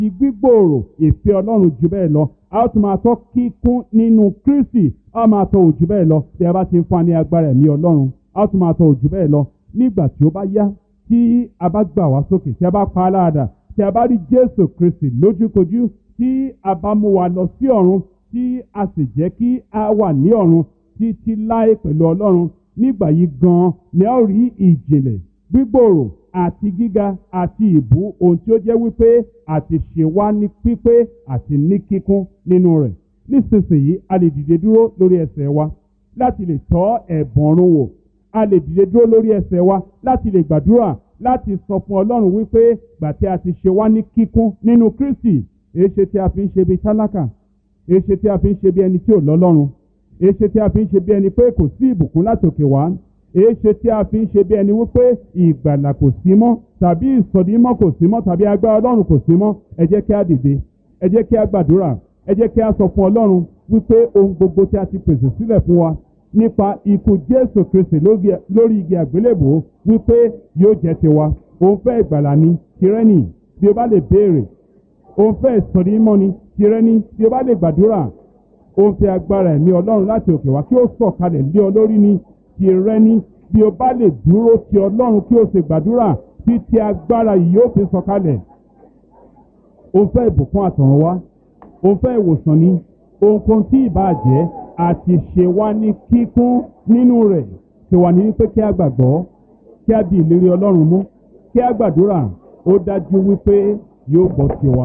àti gbígbòòrò ìfẹ́ ọlọ́run jù bẹ́ẹ̀ lọ a ó tún máa tọ́ kíkún nínú kristi a ó máa tọ́ òjù bẹ́ẹ̀ lọ tí a bá ti ń fún wa ní agbára ẹ̀mí ọlọ́run a ó tún máa tọ́ òjù bẹ́ẹ̀ lọ nígbà tí ó bá yá tí a bá gbà wá sókè tí a bá pa á láàdà tí a bá rí jésù kristi lójúkojú tí a bá mú wa lọ sí ọ̀run tí a sì jẹ́ kí a wà ní ọ̀run títí láé pẹ̀lú ọlọ́run nígbà yìí gan-an ni a ó rí ìjìnlẹ̀ gbígbòòrò àti gíga àti ìbú ohun tí ó jẹ́ wípé àti ṣe wá ní pípé àti ní kíkún nínú rẹ̀ nísinsìnyí a lè dìde dúró lórí ẹsẹ̀ wa láti lè tọ́ ẹ̀bùn ọ̀run wò a lè dìde dúró lórí ẹsẹ̀ wa láti lè gbàdúrà láti sọ fún ọlọ́run wípé gbà tí a ti ṣe wá ní kíkún nínú kristi èéṣe tí a fi ń ṣe bí tálákà èéṣe tí a fi ń ṣe bí ẹni tí ò lọ́lọ́run èéṣe tí a fi ń ṣe bí ẹni pé kò sí ìbùkún látòkè wá èéṣe tí a fi ń ṣe bí ẹni wípé ìgbàlà kò sí mọ́ tàbí ìsọdímọ́ kò sí mọ́ tàbí agbára ọlọ́run kò sí mọ́ ẹ jẹ́ kí a dìde ẹ jẹ́ kí a gbàdúrà ẹ jẹ́ kí a sọ fún ọlọ́run wípé ohun gbogbo tí a ti pèsè sílẹ̀ fún wa nípa ikú jésù kristi lórí igi àgbélébò wípé yóò jẹ́ tiwa òun fẹ́ ìgbàlà ni tirẹ́nì bí o bá lè béèrè òun fẹ́ ìsọdímọ́ ni tirẹ́nì bí o bá lè gbàdúrà òun fẹ́ agbára ẹ̀mí ọlọ́run láti òkè wá kí ó sọ̀kalẹ̀ lé ọ lórí ni tirẹ́nì bí o bá lè dúró ti ọlọ́run kí o sì gbàdúrà títí agbára yìí yóò fi sọ̀kalẹ̀ òun fẹ́ ìbùkún àtọ̀run wá òun fẹ́ ìwòsàn ni ohunkóhun tí ìbá jẹ́ àti ṣe wá ní kíkún nínú rẹ̀ tí wà ní wípé kí a gbàgbọ́ kí a di ìlérí ọlọ́run mú kí a gbàdúrà ó dájú wípé yóò gbọ́ tiwa.